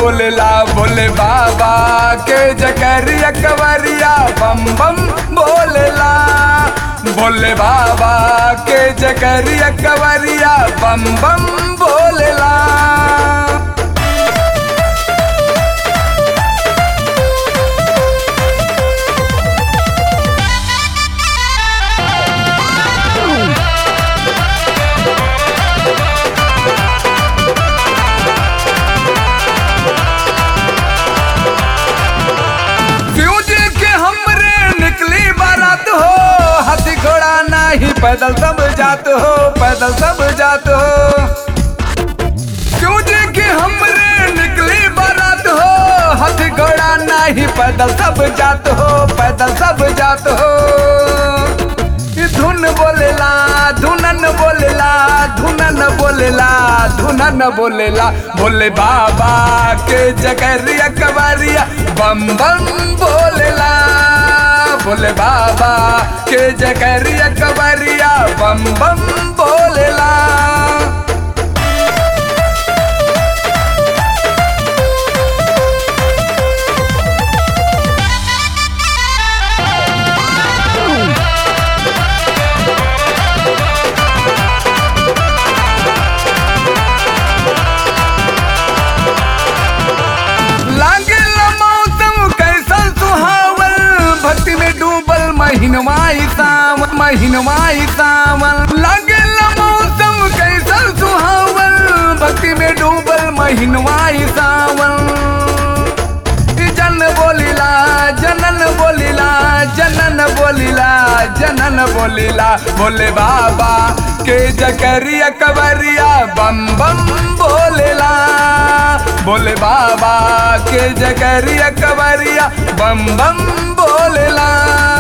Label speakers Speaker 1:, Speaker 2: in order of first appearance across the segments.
Speaker 1: बोलेला भोले बाबा के जकरिया कवरिया बम बम बोलेला भोले बाबा के जकरिया कवरिया बम बम बोलेला फ्यूज के हमरे निकली बारात हो हाथी घोड़ा नहीं पैदल सब जात हो पैदल सब जात हो फ्यूज के हमरे निकली बारात हो हाथी घोड़ा नहीं पैदल सब जात हो पैदल सब जात हो ई धुन बोलेला धुनन बोलेला धुनन बोलेला धुनन बोलेला भोले बाबा के जगरिया कवरिया बम बम बोलेला भोले बाबा के जगरिया कवरिया बम बम बोलेला लागेला मौसम कैसन सुहावल भक्ति में डूबल महीनवाई सावन महीनवाई सावन लागेला मौसम कैसन सुहावल भक्ति में डूबल महीनवाई सावन जन बोलिला जनन बोलिला जनन बोलिला जनन बोलिला भोले बाबा के जकरिया कवरिया बम बम बोलेला भोले बाबा के जकरिया कवरिया बम बम बोलेला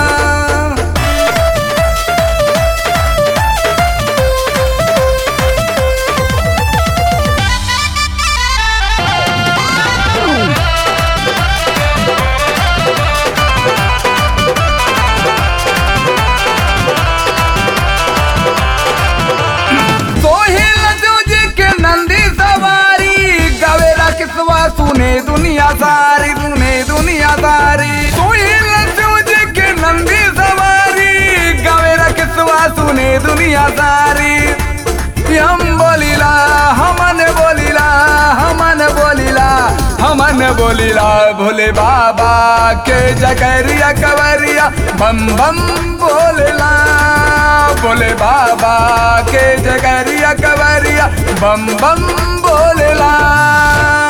Speaker 1: सोहेल जोजी के नंदी सवारी गवेरा किसवा सुने दुनिया सारी सुने दुनिया सारी सोहेल जोजी के नंदी सवारी गवेरा किसवा सुने दुनिया सारी हम बोलिला हमन बोलिला हमन बोलिला हमन बोलिला भोले बाबा के जकरिया कवरिया बम बम बोलेला भोले बाबा के जगरिया कवरिया बम बम बोलेला